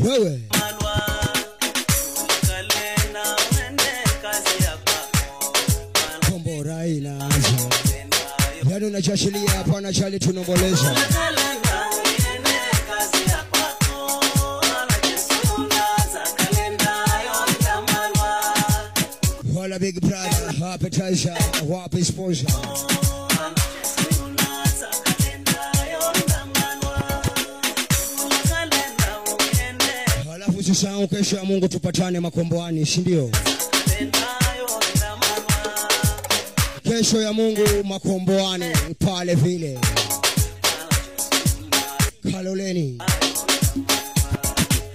wewe kombora inaanza yani unachashilia hapana chali tunomboleza wala big brother appetizer wapi sponsor halafu usisahau kesho ya mungu tupatane makomboani si ndio kesho ya mungu makomboani pale vile kaloleni